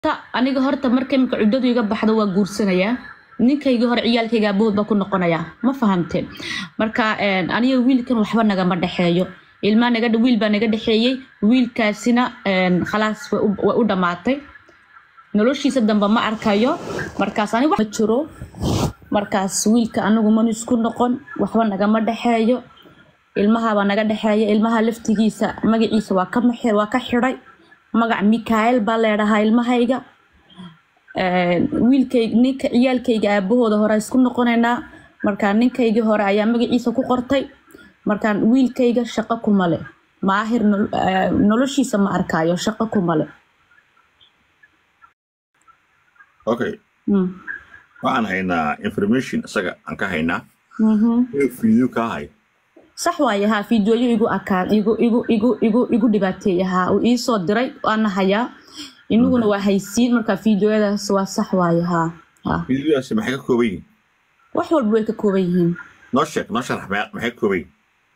ta aniga horta marka imika cuddadu iga baxdo waa guursanayaa ninkayga hore ciyaalkayga abood baa ku noqonayaa ma fahamteen marka aniga wiilkan waxba nagama dhexeeyo ilmaa naga wiil baa naga dhexeeyey wiilkaasina khalaas way u dhammaatay noloshiisa dambe ma arkayo markaas aniga ma jiro markaas wiilka anigu man isku noqon waxba nagama dhexeeyo ilmahabaa naga dhexeeya ilmaha laftigiisa magaciisa waa ka waa ka xidhay magac mikael baa leedhahaa ilmahayga wiilkay ninka ciyaalkayga aabahooda hore isku noqonaynaa markaa ninkaygii hore ayaa magaciisa ku qortay markaan wiilkayga shaqo kuma le maahir noloshiisa ma arkaayo shaqo kuma le okay waxaan haynaa information isaga aan ka haynaa video kaa hay sax waaye haa fiidiyooyo igu akaan igu igu igu igu igu dhibaateeya haa uu iisoo diray waana hayaa inaguna waa haysiin marka fiidiyooyadaas waa sax waaye haa haa videodaasi maxay ka kooban yihiin wax walba way ka kooban yihiin noo sheeg noo sharax maxay ka kooban yihiin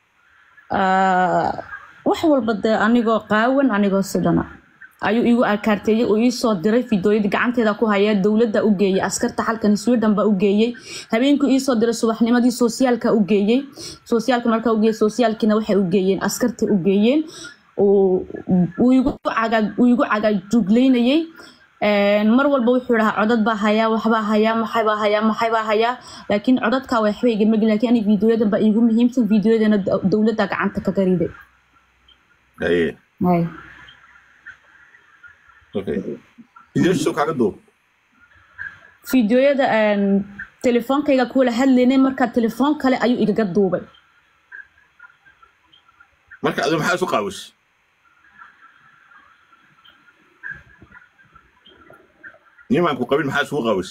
wax walba dee anigoo qaawan anigoo sidana ayuu igu akaarteeyey uu iisoo diray fiidooyadii gacanteeda ku haya dowladda u geeyey askarta halkan sweden baa u geeyey habeenkuu iisoo diray subaxnimadii soosiyaalka u geeyey soosiyaalka markaa u geeyey soosiyaalkiina waxay u geeyeen askarta u geeyeen uu igu cagaajuglaynayey mar walba wuxuu dhahaa codad baa hayaa waxbaa hayaa maxaybaa hayaa maxaybaa hayaa laakiin codadkaa waxba igama gelin lakiin ani fiidooyadan baa iigu muhiimsan fiidooyadana dowladda gacanta kaga riday fiidiyooyada telefoonkayga kuwala hadlaynay markaa telefoon kale ayuu igaga duubay marka adu maxaa isu qaawis nimaan ku qabin maxaa isugu qaawis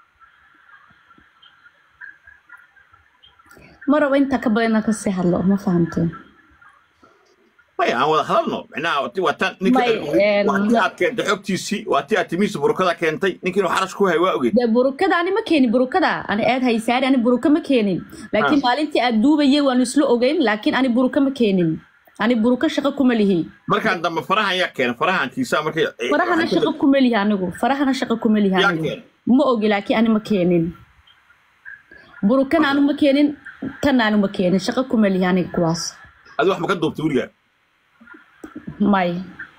ma rabo intaa ka badan inaan kasii hadlo ma fahamteen maya aan wada hadalno micnaha waa tan ninki aad keentay xogtiisii waa ti aad timihiisa burukada keentay ninki inuu xarash ku hay waa ogeyd dee burukada ani ma keenin burukada ani aad haysaari ani buruka ma keenin laakiin maalintii aad duubayay waanu isla ogeyn laakiin ani buruka ma keenin ani buruka shaqo kuma lihi markaan dambe farahan yaa keenay farahankiisa markay farahana shaqo kuma lihi anigu farahana shaqo kuma lihi anigu ma ogi laakiin ani ma keenin burukana anu ma keenin tan anu ma keenin shaqo kuma lihi aniga kuwaas adi wax ma ka duubtay weligaa may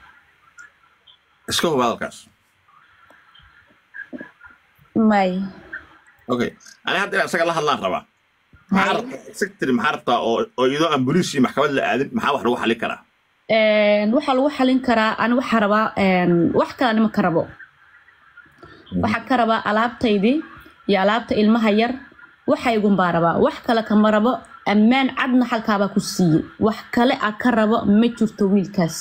iska huba hadalkaas may okay ani hadda inaan isaga la hadlaan rabaa secretary maxaa rabtaa oo oo iyadoo aan boliis iyo maxkamad la aadin maxaa wax lagu xalin karaa waxaa lagu xalin karaa ani waxaa rabaa wax kale anima ka rabo waxaa ka rabaa alaabtaydii iyo alaabta ilmaha yar waxaygun baa rabaa wax kale kama rabo ammaan cadna halkaabaa ku siiyey wax kale a ka rabo ma jirto wiilkaas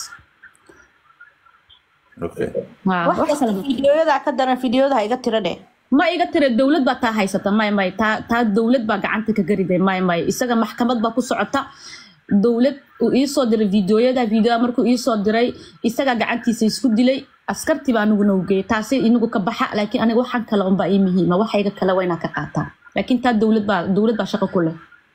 fideoyadaa ka daran fideoyadaha iga tira dheh ma iga tira dowlad baa taa haysata may may taa taa dowlad baa gacanta ka gariday may may isaga maxkamad baa ku socota dowlad uu iisoo diray fideoyada fideoya markuu iisoo diray isagaa gacantiisa isku dilay askartii baa aniguna u geeyay taasi inagu ka baxa laakiin aniga waxaan kale unbaa ii muhiima waxayga kale waa inaa ka qaataa laakiin taa dowlad baa dowlad baa shaqo ku leh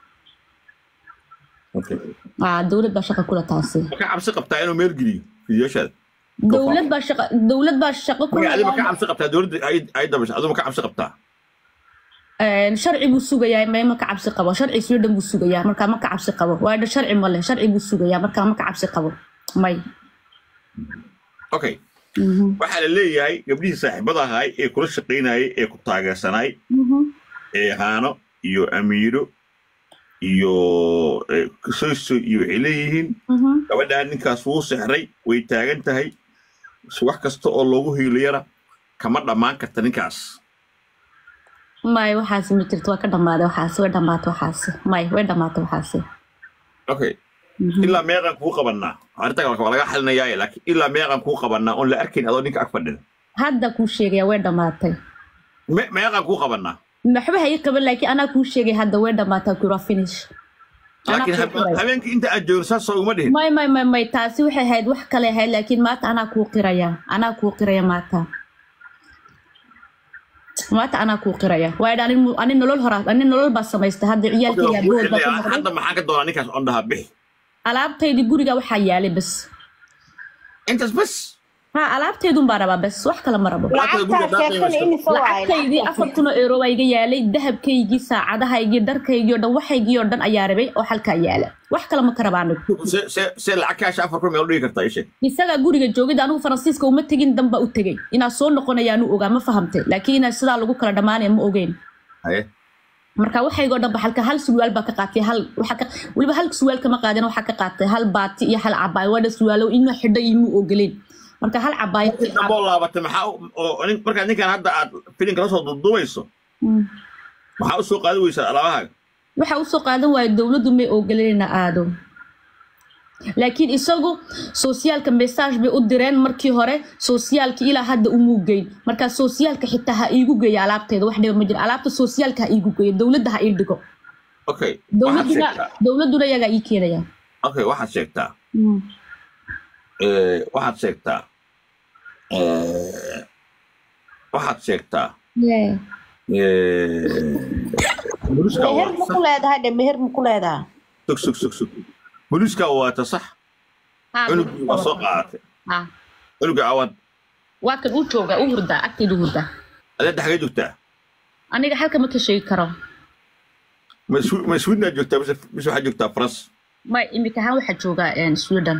dowlad baa shaqo kule taasi marka cabsi qabtaa inuu meel geliyo fideoyashaada dowlad baa shaqo dowlad baa shaqo ku adi ma ka cabsi qabtaa dowladda ay dabasho adu ma ka cabsi qabtaa sharci buu sugayaa may ma ka cabsi qabo sharci sweden buu sugayaa markaa ma ka cabsi qabo waa sharci male sharci buu sugayaa markaa ma ka cabsi qabo may okay waxaa la leeyahay gabdhihii saaxiibada ahaay ee kula shaqaynayay ee ku taageersanaay ee haano iyo amiiro iyo soyso iyo waxay leeyihiin gabadhaa ninkaas wuu sexray way taagan tahay wax kasta oo loogu hiilayana kama dhammaan karta ninkaas may waxaasi ma jirto waa ka dhammaaday waxaasi way dhammaatay waxaasi may way dhammaatay waxaasi okay ilaa meeqaan kuu qabannaa arrinta waa laga xalinayaaye laakiin ilaa meeqaan kuu qabannaa oon la arkayn adoo ninka ag fadhida hadda kuu sheegaya way dhammaatay meeqaan kuu qabannaa waxba hayi qaban laakiin anaa kuu sheegay hadda way dhamaataa kura finish laakiin habeenkii inta aad joogto saas soo uma dhihin may may may may taasi waxay ahayd wax kale ahayd laakiin maanta anaa kuu qiraya anaa kuu qiraya maanta maanta anaa kuu qiraya waayo ani nolol horaa ani nolol baa samaystay hadda ciyaalkayga abood baa ku hadda maxaa ka doonaa ninkaas on dhahaa bixi alaabtaydii guriga waxaa yaalay bas intaas bas ha alaabteedun baa rabaa bes wax kale ma rabo Lacagta guriga lacagtaa daaqayga sheegtana iska- imisa waaye lacagtaydii afar kun oo euro baa iga yaalay dahabkaygii saacadahaygii dharkaygii oo dhan waxaygii oo dhan ayaa rabay oo halkaa yaala wax kale ma ka rabaa anigu se- se- se lacag kaasha afar kun meel u dhigi kartaa isheeg isagaa guriga joogid anigu faransiiska uma tegin danba u tegey inaa soo noqonayaanu ogaa ma fahamtay laakiin inaa sidaa lagu kala dhammaanaya ma ogeyn haye marka waxaygoo dhan ba halka hal surwaal baa ka qaatay hal waxa ka weliba hal surwaal kama qaadin waxaa ka qaatay hal baati iyo hal cabaay waa dha surwaalo inuu xidho imuu ogoleen marka hal cabaay damboo laabatay maxaa u- oo nin- markaa ninkan hadda aad filinka la soo duuduubayso maxaa u soo qaadi weysaa alaabahaaga waxa usoo qaadan waayo dowladdu may ogoleena aado laakiin isagu soosyaalka message bay u direen markii hore soosyaalka ilaa hadda umuu geyn marka soosyaalka xitaa ha iigu geeya alaabteeda wax dhiba ma jiro alaabta soosyaalka ha iigu geeyo dowladda ha ii dhigo okay waxaad dowladuna sheegtaa dowladuna iyagaa ii keenaya okay waxaad sheegtaa eh, waxaad sheegtaa eh, waxaad sheegtaa Yeah. eh, booliska meher ma waata ku leedahay dhe meher ma ku leedahay sug sug sug sug booliska waata sax Ha, cunugii waa soo qaadatay ha. cunuga awaad waa kan uu jooga u hurdaa agteedu hurdaa adeed xagee joogtaa aniga halka ma ka sheegi karo ma Swi- ma swidnaa joogtaa mise mise waxaad joogtaa faras ma imika ahaan waxaa joogaa een, sweden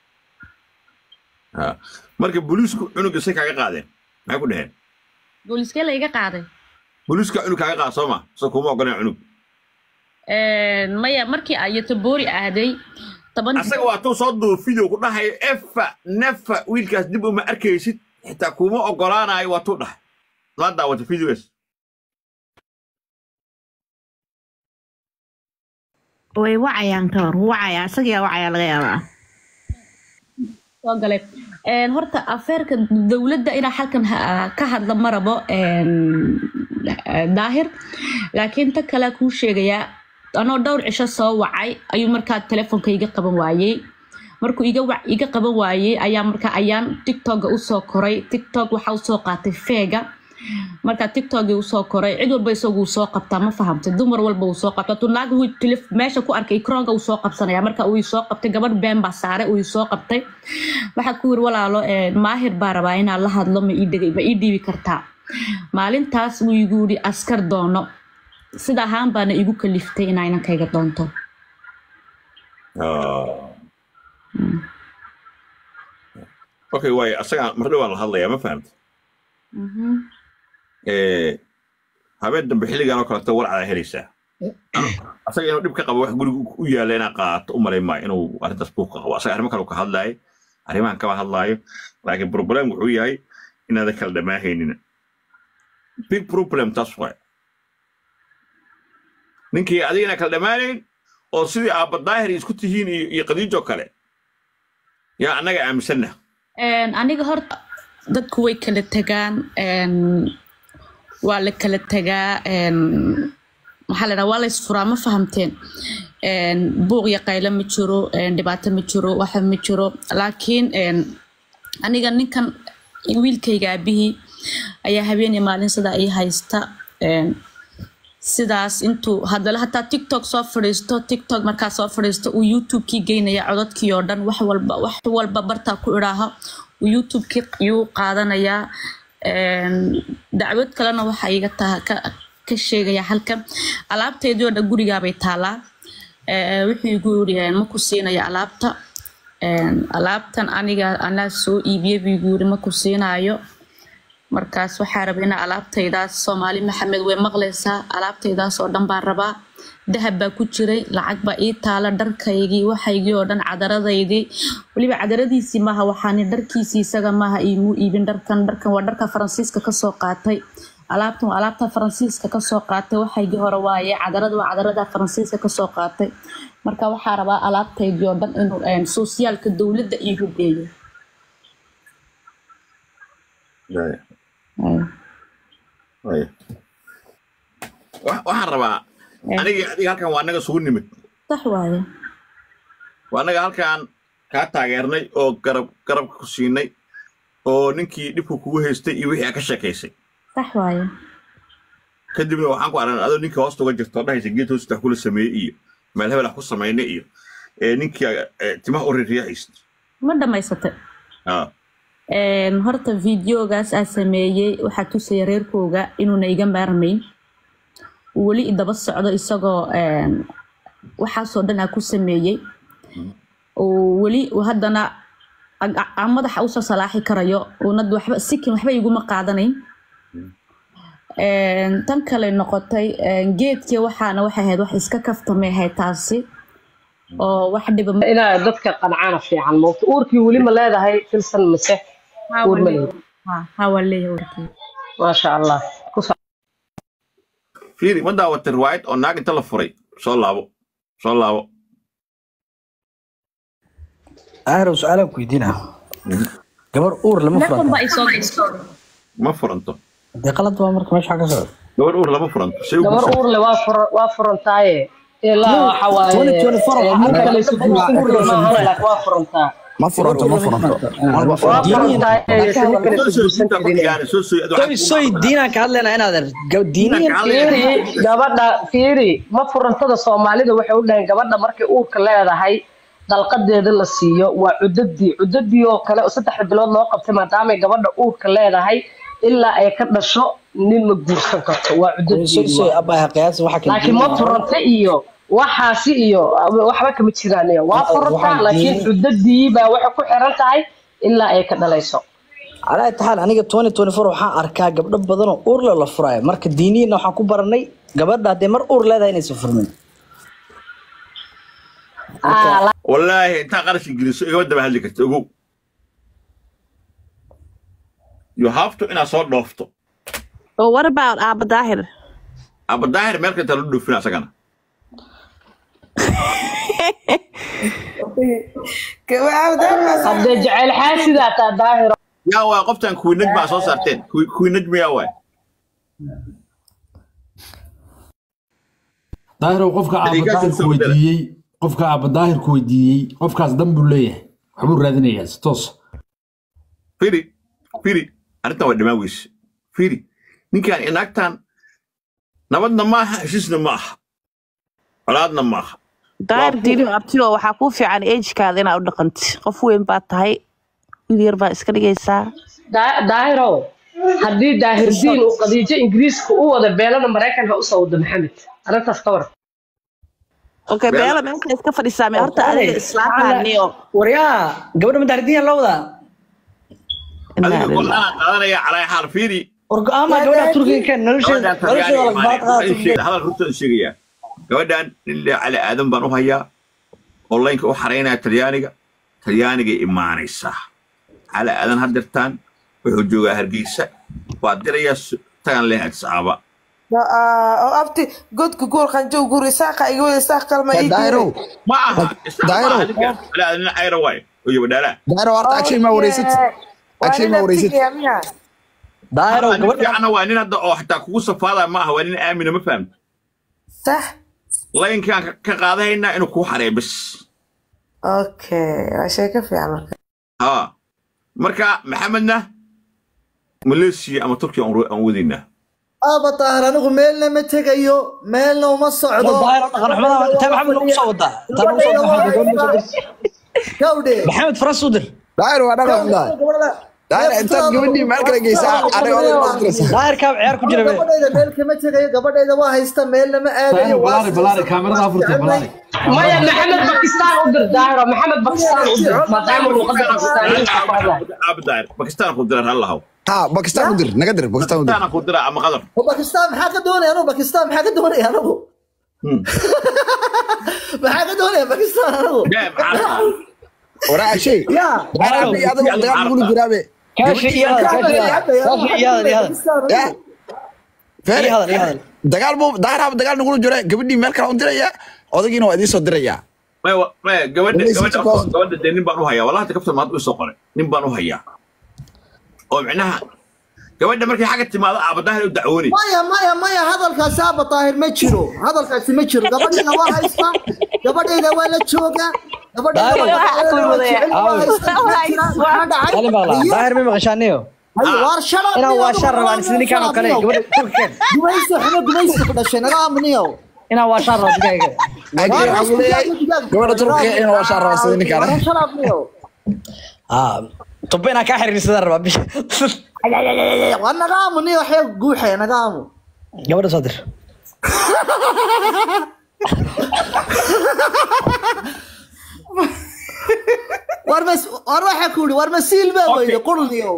Ha. marka booliisku cunuga say kaaga qaadeen maxay ku dhaheen booliskee la iga qaaday booliiska cunug kaaga qaada soo ma soo kuma ogoleen cunug Een, maya markii ayato boori aaday toban asaga waa tuu soo duub video ku dhahayo efa nefa wiilkaas dib uma arkaysid xitaa kuma ogolaanayo waa tuu dhahay ma daawata videos way wacayaan ka hor wacaya isagaa wacaya laga yaabaa soo galay Een, horta afeerka dowladda inaa halkan ha- ka hadla ma rabo een, daahir laakiin ta kale kuu sheegayaa anoo dhowr cisho soo wacay ayuu markaa telefoonka iga qaban waayey markuu iga wa- iga qaban waayey ayaa markaa ayaan tiktoka usoo koray tiktok waxaa usoo qaatay feega marka tiktokii usoo koray cid walba isagu soo qabtaa ma fahamtay dumar walba uu soo qabta tunaag uu telef meesha ku arkay kronga uu soo qabsanaya marka uu soo qabtay gabadh been baa saaray uu soo qabtay waxaa ku yiri walaalo eh, maahir baa rabaa inaan la hadlo ma ii dhigay ma ii dhiibi kartaa maalintaas wuu igu yidhi askar doono sida ahaan baana igu kaliftay inaa inankayga doonto okay waayo asaga mar dhowaan la hadlayaa ma fahamta Eh, habeen dambe xilligan oo kaleeto warcadaa helaysaa asaga inuu dhib ka qabo wax guriga u yaalla inaa qaato u malay maayo inuu arrintaas buuq ka qabo asaga arrimo kale uu ka hadlaayo arrimahan kaba hadlaayo laakiin problem wuxuu yahay inaadan kala dhammaahaynin big problem taas waay ninkii adiga inaan kala dhammaanayn oo sidii aabba daahir isku tihiin iyo iyo qadiijo kale yaa annaga aaminsanna Een, aniga horta dadku way kala tagaan een, waa la kala tagaa een, maxaa la dhaha waa la isfuraa ma fahamteen Een, buuq iyo qaylo ma jiro een, dhibaato ma jiro waxa ma jiro laakiin een, aniga ninkan wiilkayga aabihii ayaa habeen iyo maalin sidaa ii haysta Een, sidaas intuu haddana hataa tiktok soo fadhiisto tiktok markaa soo fadhiisto uu youtube-kii geynaya codadkii oo dhan wax walba wax walba bartaa ku idhaaho uu youtube-kii yuu qaadanayaa Een, dacwad kalena waxaa iga taha ka, ka sheegaya halkan alaabteedii oo dhan gurigaabay taalaa Ee, wuxuu igu yiri ma ku siinaya alaabta Een, alaabtan aniga anaa soo iibiyey buu igu yiri ma ku siinaayo markaas waxaa raba inaa alaabtaydaas soomaali maxamed way maqlaysaa alaabtaydaas oo dhan baan rabaa dahab baa ku jiray lacag baa ii taala dharkaygii waxaygii oo dhan cadaradaydii weliba cadaradiisii maaha waxaani dharkiisii isaga maaha iimuu iibin dharkan dharkan waa dharka faransiiska kasoo qaatay alaabtan waa alaabta faransiiska kasoo qaatay waxaygii hore waaye cadarada waa cadarada faransiiska kasoo qaatay marka waxaa rabaa alaabtaydii oo dhan inuu een, soosyaalka dowladda iigu geeyo Ay. Waayo. Wa- waxaan rabaa Eh. aniga adiga halkan waa anaga sugu nimid sax waaye waa anaga halkan kaa taageernay oo garab garabka ku siinay oo ninkii dhibku kugu haystay iyo wixii aa ka sheekaysay sax waaye kadibna waxaan ku aragnay adoo ninkii hoosta uga jirto oo dhahaysa geed hoosta wax kula sameeyey iyo meel hebel wax ku samaynay iyo ee ninkii eh, timaha u riiriyaxaysa ma dhammaysatay Een, horta videogaas aa sameeyey waxaa tusaya reerkooga inuuna iga maarmayn uu weli idaba socdo isagoo een, waxaasoo dhan aa ku sameeyey oo weli uu haddana ag- ag- madaxa usoo salaaxi karayo uuna waxba sikin waxba iguma qaadanayn Een, tan kale noqotay een, geedkii waxaana waxay ahayd wax iska kaftamay ahayd taasi oo wax dhiba ma- inaa dadka qancana fiican moogta uurkii weli ma leedahay filsan mise uur ma leedahay ha ha waa leeyahay warkii maasha allah ku soc fiiri ma daawatay riwaayad oo naag inta la furay soo laabo soo laabo ahrow su-aalaan ku weydiinaa gabar uur lama Telefoon furanta baa isoo gashay. ma furanto dee qalad waa marka meesha waxaa ka socda gabar uur lama furanto say u gabar guursan uur le waa furan waa furantaaye ilaa waxa waaye 2024 eh, nin kale isu guursan karo maahan laakiin waa furantaa ma furanto ma furanto waa furantaaye isu nin kale isu guursan karin soo soo soy soy diinaan ka hadlaynaa inaad diiniyan fiiri gabadha fiiri ma furantada soomaalida waxay u dhaheen gabadha markay uurka leedahay dalqadeeda la siiyo waa cudadii cudadii oo kale oo saddexda bilood loo qabtay maadaamay gabadha uurka leedahay ilaa ay ka dhasho nin ma guursan karto waa soy cudadii soy abaa qiyaas waxa kale laakiin ma furanta iyo waxaasi iyo waxba kama jiraan iyo waa furantaa waxaan laakiin diin- cudadii baa waxay ku xiran tahay ilaa ay ka dhalayso calaa taxaal aniga 2024 waxaan arkaa gabdho badan oo uur leh la furaayo marka diiniyana waxaan ku baranay gabadha haddee mar uur leedahay inaysan furmin Ah, wallaahi intaa qarash ingiriiso igama daba hadli karta ogow you have to inaad soo dhoofto Oh, what about Abba Dahir? aba daahir meel kasta la dhoofina asagana haddee jecel xaasidaa taa daahiro yaa waay qoftan kuwinaj baa soo saarteen Kuwi- kuwinaj miyaa waay daahir qofka aaba Adiga daahir soo ku bedela. weydiiyey qofka aaba daahir ku weydiiyey qofkaas dan buu leeyahay waxbuu raadinayaa si toos firi firi arrintan waa dhamaan weyse firi ninkan inaagtan nabadna ma aha heshiisna ma aha colaadna ma aha Dahir Waa diini abtiyo waxaa ku fiican age-kaada inaad u dhaqantid qof weyn baad tahay wiil yar baa iska dhigaysaa Da- daahiro haddii daahirdiin uu qadiijo ingiriiska u wada beelada maraykanka usoo wada maxamed arrintaas ka war okay Bella- beela meesha iska fadhisaa me horta adiga islaamkaaniyo waryaa gabadha madaxdiyan la wadaa adiga go-aanaa qaadanaya calaa xaal firi war go-aama gabadha turkiga ka nolosheeda gabadhan nolosheeda talyaaniga lagbaad qaada imaanay hadal runtaan sheegayaa gabadhan ilaa cali aadan baan u hayaa onlineka u xaraynaya talyaaniga talyaanigay imaanaysaa cali aadan hadirtaan wuxuu joogaa hargeysa waa dirayaa su- tagan leh adsaaba oo abti godka guur qanjow guur isaaqa iga wada isaaq kalma ii daahiro ma aha Daahiro. cali aadan nin cayra waaye oo yabadhaalaa daahiro horta agshay ma wareysatid agshay ma wareysatid daahiro nin gabadha fiicana waa nin hadda oo xataa kugu safaada ma aha waa nin aamina ma fahamta sax laynkaan ka- ka qaadahaynaa inuu kuu xareeyo bas okay waa sheeko fiican marka ها marka maxamedna malaysia ama turkiya aan aan wadaynaa aaba daahir anigu meelna ma tegayo meelna uma socdo daahiro dhaqan xumada intaa maxamed nagu soo wadaa intaa nagu soo wadaa gawdhe maxamed faras u dir daahiro waa dhaqan xundaa daahiro intaad gabadhii meel kale geysaa aniga oday baad diraysaa daahirkaa ciyaar ku jira be gabadhayda meel kama tegayo gabadhayda waa haysta meelna ma aadayo daahir balaari balaari kaamirada afurta balaari maya maxamed bakistaan u dir daahiro maxamed bakistaan u dir maadaama luqada bakistaaniyiinta ku hadlay abdaar bakistaan ku diran halahow ha bakistaan u dir naga dir bakistaan u dir bakistaan ku dira ama qadar oo bakistaan maxaa ka doonaya anigu bakistaan maxaa ka doonaya anigu maxaa ka doonaya bakistaan anigu yaa maxaa waraa agshay yaa daahiro haddii adiga dagaal nagula jiraabe kaashi iyo hadal kaashi iyo hadal kaashi iyo hadal iyo hadal ya feere iyo hadal iyo hadal dagaal buu daahir haba dagaal nagula jira gabadhii meel kale u diraya odagiina waa idiin soo dirayaa maya maya gabadha Malaysia gabadha Chicago. gabadha dee nin baan u hayaa wallahi kaftan maad u soo qoray nin baan u hayaa oo micnaha gabadha markay xagga timaado abadaahir u dacwoonay maya maya maya hadalkaasi aaba daahir ma jiro hadalkaasi ma jiro gabadhayda waa haysta gabadhayda waa la jooga gabadhayda Daahir, waa waxaa waa wadaya. jecel, waa haysta, Waa jira, haysta. maxaa dhacay? qalin baa laa Haye, daahir ma maqashaaniyo haye, waar shalad inaan niyow, waa shaan rabaan sida ninkaan oo kale niyow. gabadha turkiga gumaysi xumo gumaysi ku dhashay naga aamniyow inaan waa shaan rabo digaaga agshay waxaa ku leeyahay gabadha turkiga inuu waa shaan rabaa sida ninkaan Waa shalad niyow ah tuba inaan kaa xiriirsadaan rabaa bisha waa nagaamu nin waxya guuxaya nagaamu gabadha soo dir war mas war waxa ku yidhi war masiil baa weyde qurniyow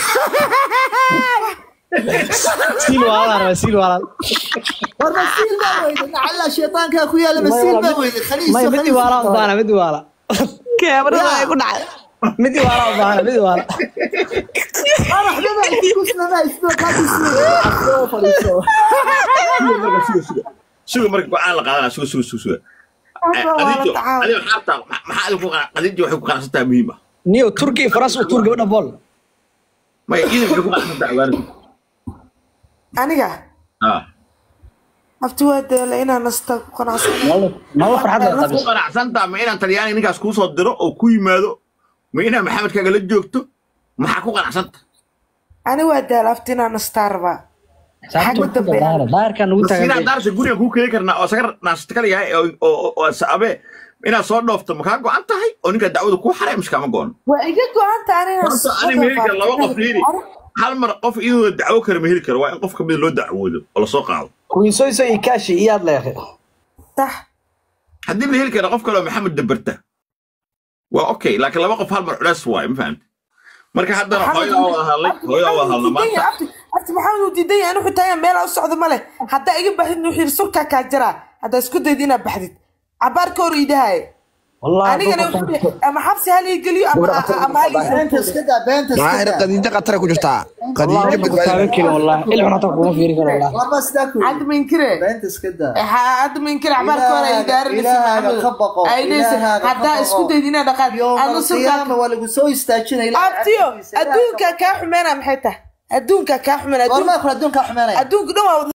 siil waalaan rabaa siil waalaan war masiil baa weyde nacala shaytaankaa ku yaala masiil baa weyde khaliiso may midi waala u baana midi waala keebrada ay ku dhacay midi waala u baana midi waala suga marka go-aan la qaadana suga suga suga suga adijo adigo xaarta maxaa adigu qadijo waxay ku qanacsan tahay muhiim ah niyo turki iyo faransa u tuur gabadha bool maya idin waxay ku qanacsan tahay awaanida aniga ah abti waa deela inaan nasta ku qanacsan nolol farxad leh ku qanacsan tahay ma inaan talyaani ninkaas kuu soo diro oo ku yimaado ma inaan maxamedkaaga la joogto maxaa ku qanacsan tahay ani waa deela abti inaan nastaa rabaa daahirkan ugu siinaa taagan daarsa guriga kuu keeni karnaa oo saga naasta kala yahay oo- oo oo saabe inaad soo dhoofto ma kaa go-an tahay oo ninka dacwada kuu xaray mise kama go-an waa iga go-anta ani inaan horta ani ma heli kara laba qof heli hal mar qof iyadoo dacwo kara ma heli karo waa in qof kamida loo dacwoodo oo lasoo qaado kuwiisoyso iyo kaashi iyaad leeqay sax haddii la heli kara qof kale oo maxamed dabarta waa okay laakiin laba qof hal mar culays waaye ma fahamti marka haddana hooyada wada hadlay hooyada wada hadla maanta abti maxamed uu diidan yahay anu xitaa meel u socdo male haddaa iga baxdid wuxuu yidhi surkaa kaa jaraa haddaa isku dayda inaad baxdid cabaar ka hor iidahaye anigana wuxuu yidhi ama xabsi hal ii geliyo ama ama hal ii beenta iska daa beenta iska daahir daa qadiijo khatara ku jirtaa qadiijo taagan badbaadi karin wallahi ilxun hataa kuma fiiri karo wallahi war ma sidaa ku hadda minkire beenta iska daa hadda minkire cabaar ka hor ay Ilaahaga ka baqo, ilaahaga ka haddaa isku baqo. dayda inaad dhaqaad yowma adna surkaa alqiyaama waa lagu soo istaajinaya ilaahay abtiyo cafkiisa, ilaahay adduunka kaa xumeena maxay tahay adduunka kaa xumeena goormaa kula adduunkaa xumeynaya adduunka dhan waa